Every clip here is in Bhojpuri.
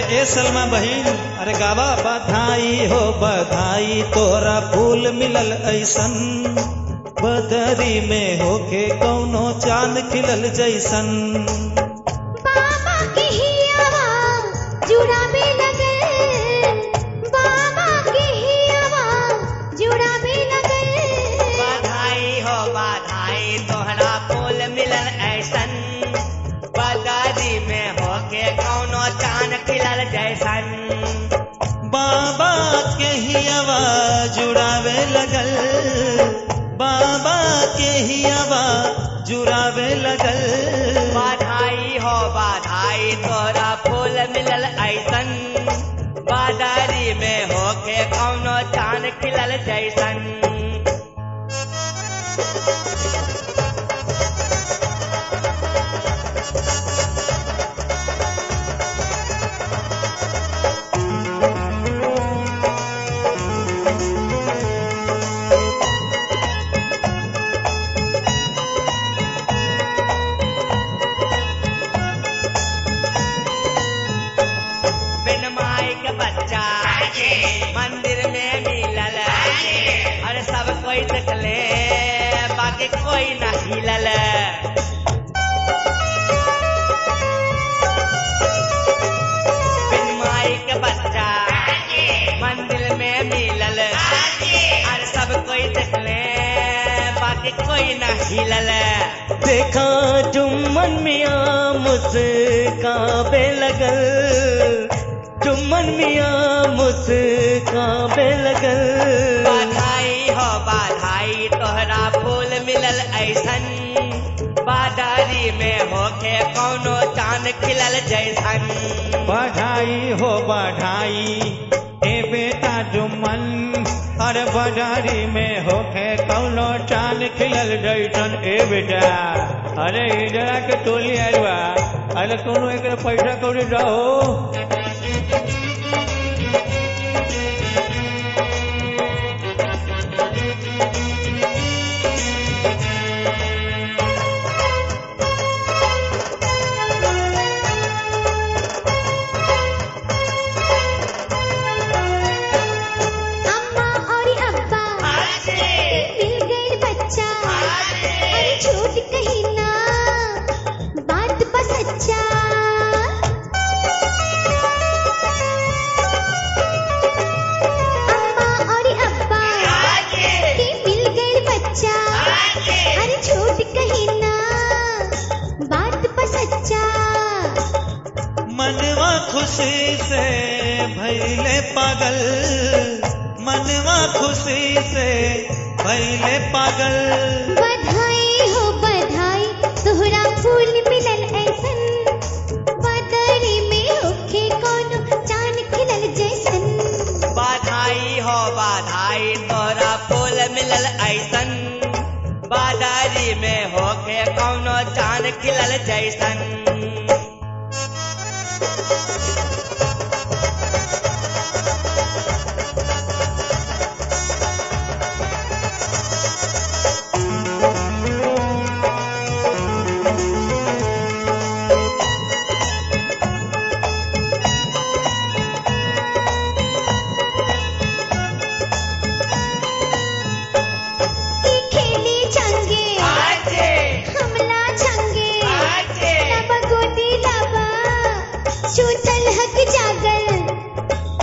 ए सलमा बहिन अरे गावा बधाई हो बधाई तोरा फूल मिलल ऐसन बदरी में होके कौनो चांद खिलल जैसन बाबा के हियावा जुड़ावे लगल बाबा के हियावा जुड़ावे लगल बधाई हो बधाई तोहरा फूल मिलल ऐसन बदारी में होके कौनो चांद खिलल जैसन बाबा के ही आवाज जुड़ावे लगल बाबा के ही आवाज जुड़ावे लगल बधाई हो बधाई तोरा फूल मिलल ऐसन बादारी में होके कौनो चांद खिलल जैसन बिन माई के बच्चा मंदिर में मिलल अरे सब कोई देखले बाकी कोई न हिलल बिन माई के बच्चा मंदिर में मिलल अरे सब कोई देखले बाकी कोई न हिलल देखा जुम्मन मिया मुस्काबे लगल जुम्मन मिया मुस्काबे लगल बधाई हो बधाई तोहरा फूल मिलल ऐसन बादारी में होके कौनो चांद खिलल जैसन बधाई हो बधाई ए बेटा जुम्मन अरे बजारी में होके कौनो चांद खिलल जैसन ए बेटा अरे इधरा के टोली आइल बा अरे कोनो एक पैसा कौड़ी दहो अम्मा और अब्बा मिल गए बच्चा अरे झूठ कही ना बात बस सच्चा अम्मा और अब्बा के मिल गए बच्चा अरे झूठ कही ना बात बस सच्चा मनवा खुशी से भैले पागल मनवा खुशी से भैले पागल बधाई हो बधाई तोहरा फूल मिलल ऐसन बदरी में होखे कोनो चांद खिलल जैसन बधाई हो बधाई तोहरा फूल मिलल ऐसन बादारी में होके कौनो चांद खिलल जैसन ई खेली चंगे हमला चंगे लब गोदी लबा चूतल हक जागल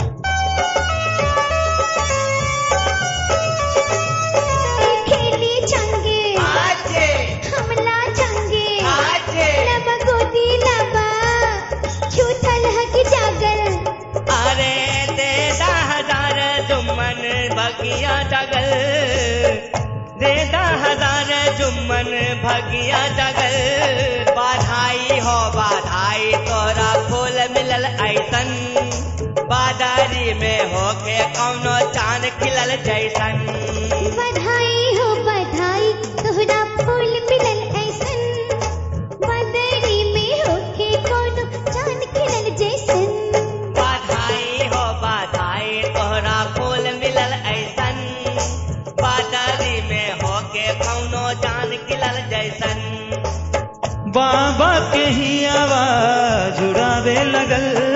ई खेली चंगे हमला चंगे लब गोदी लबा चूतल हक जागल अरे देदा हजार जुम्मन भगिया जगल देदा हजार जुम्मन भगिया जगल बधाई हो बधाई तोरा फूल मिलल ऐसन बादारी में होके कौनो चांद खिलल जैसन बधाई हो बधाई तोहरा फूल मिलल ऐसन बदरी में होके कोनो चांद खिलल जैसन बधाई हो बधाई तोहरा फूल मिलल ऐसन बादारी में होके कौनो चांद खिलल जैसन बाबा के ही आवाज जुड़ावे लगल